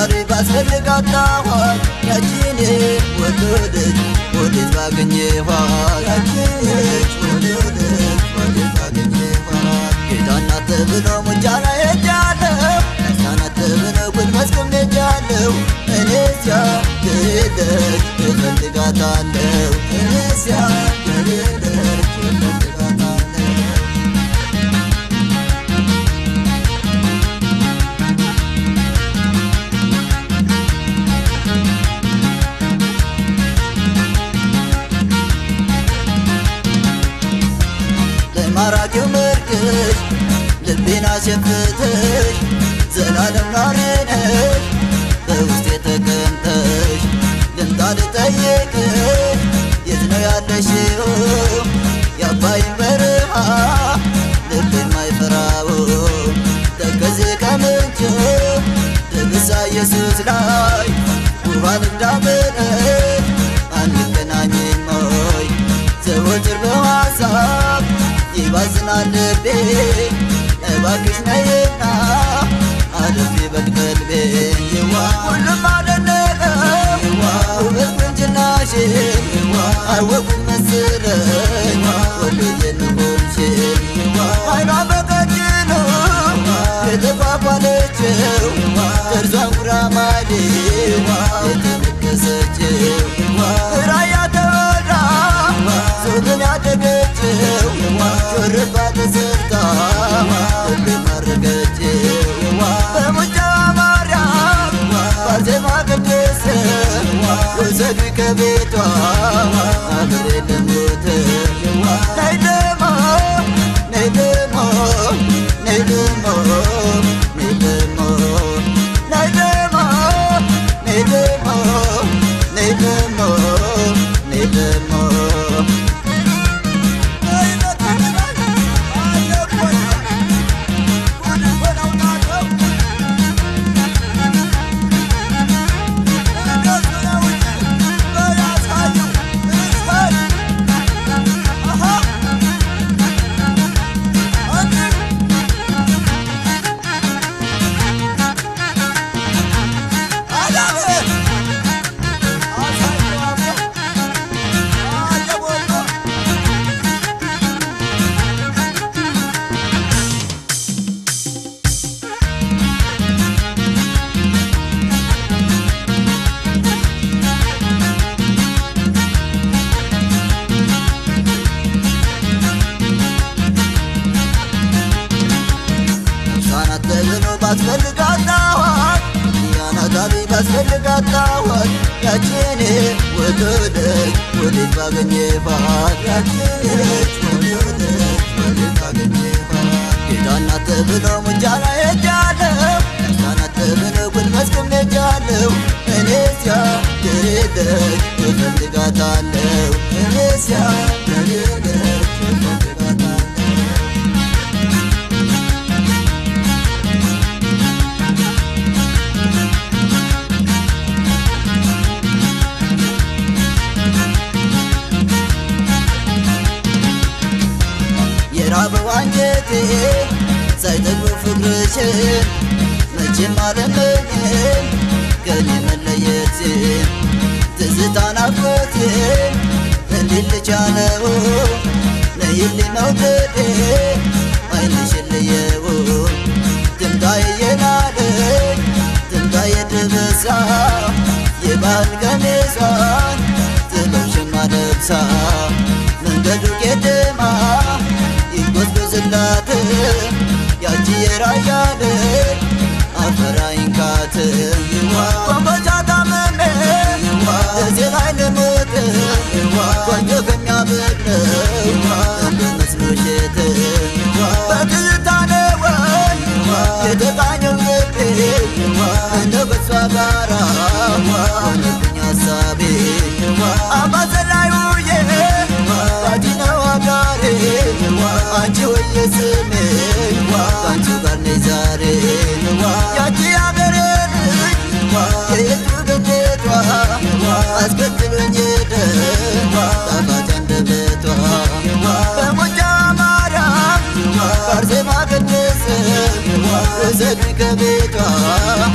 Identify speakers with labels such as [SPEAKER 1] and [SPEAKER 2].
[SPEAKER 1] ዛሬ ባስፈልጋታኋት ያቺን ወደደች ወዴት ባገኘኋት ያቺን ወደደች ወዴት ባገኘኋት ጌታ እናት ብሎ ሙጫ ላይ ሄጃለሁ እናት ብሎ ጉልበት ቁም ሄጃለሁ እኔዚያ ድደች እፈልጋታለሁ እኔዚያ ድደች እፈልጋታለሁ ለማራኪው ምርቅሽ ልቤን አሸፍተሽ ዘላለም ኗሪ ነሽ በውስጤ ተቀምጠሽ ልምጣ ልጠይቅሽ የት ነው ያለሽው የአባይን በረሃ ልብ የማይፈራው ተከዜ ከምንጭ ድብሳ ኢየሱስ ላይ ውሃን እንዳመረች አንገናኝም ሆይ ዘወትር በሐሳብ ይባዝናል ልቤ እባክሽ ነይና አለፊ በቅልቤ ሁሉም አደነቀ ውበት ቁንጅናሽን አወቁኝ መሰለኝ ወሎዬን ሆንሽን አይኗ በቀጭኑ የተኳኳለችው ጥርሷን ጉራማይሌ የተነከሰችው ራያ ተወልዳ ሱብን ያደገችው ሹርባ ተሰርታ ልብ ማረገችው በሙጫዋ ማርያም ባዜማ ቅድስ ውሰዱ ከቤቷ አብሬ ልሙት ነይ ደሞ ነይ ደሞ ነይ ደሞ ነይ ደሞ ነይ ደሞ ነይ ደሞ ነይ ደሞ ነይ ደሞ ሕፃናት ተብሎ ባስፈልጋታዋት ያናታቢ ባስፈልጋታዋት ያቺን ወደደች ወዴት ባገኘባት ያቺን ወደደች ወዴት ባገኘባት ጌታ እናት ተብሎ ሙጫ ላይ ሄጃለሁ ሕፃናት ተብሎ ጉልበት ቁም ሄጃለሁ እኔዚያ ድሬደች እፈልጋታለሁ እኔዚያ ድሬደች እፈልጋታለሁ የራበው አንጀቴ ሳይጠግብ ፍቅርሽን መቼም አለመኝም ከኔ መለየትሽን ትዝታ ናፍቆትሽን እንዴት ልቻለው ነይልኝ መውደዴ አይንሽን ልየው ትምጣ የናለኝ ትምጣ የድብሳ የባህል ቀሚሷን ጥበብሽማ ለብሳ መንገዱ ቄደማ ይጎዝጎዝላት ያቺ የራያ ልጅ አፈራይንካት ወንበጫ ታመሜ እዚህ ላይ ልሙት ቆንጆ ከሚያበቅለው እንደ መስሎሽት በትዝታ ነው ወይ የተቃኘው ልቤ እንደው ከሷ ጋራ ሆነብኝ ሀሳቤ አምባሰል ላይ ውዬ ባቲ ነው አጋሬ አንቺ ወየ ስሜ ከአንቺ ጋር ነኝ ዛሬ ያቺ አገሬ ልጅ የየቱ ገነቷ አስከትሎኝ ሄደ ጣፋጭ አንደበቷ በሞጃ ማርያም በአርሴማ ቅድስት ውሰዱኝ ከቤቷ